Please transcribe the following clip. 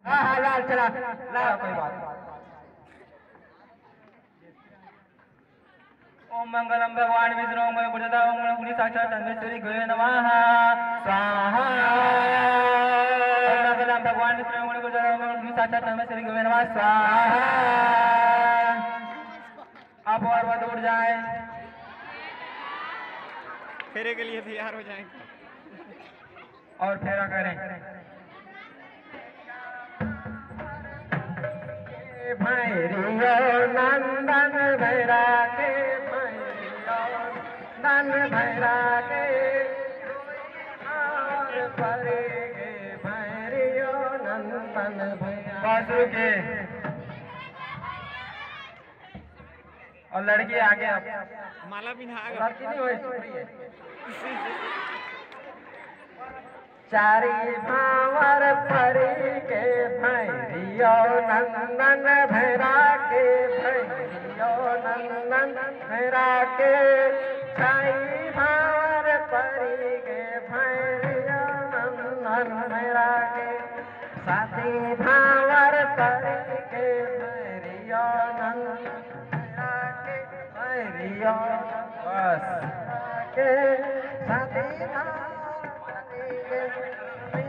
हाँ हाँ लाल चला ला कोई बात ओम मंगलम भगवान विष्णु ओम गुरुदा ओम गुणी साक्षात धनेश्वरी गुरु नमः स्वाहा ओम मंगलम भगवान विष्णु ओम गुरुदा ओम गुणी साक्षात धनेश्वरी गुरु नमः स्वाहा अब और बहुत उड़ जाए फेरे के लिए तैयार हो जाएंगे और फेरा करें भैरियो नंदन भैरा के भैरियो नंदन भैरा के और परे गे भैरियो नंदन भैरा बासु के और लड़की आगे आप माला बिना लड़की नहीं हुई चारी भावर परी के भैरियो नंदन भैरा के भैरियो नंदन भैरा के चाई भावर परी के भैरियो नंदन भैरा के साथी भावर परी के भैरियो नंदन भैरा के भैरियो बस के साथी भावर परी के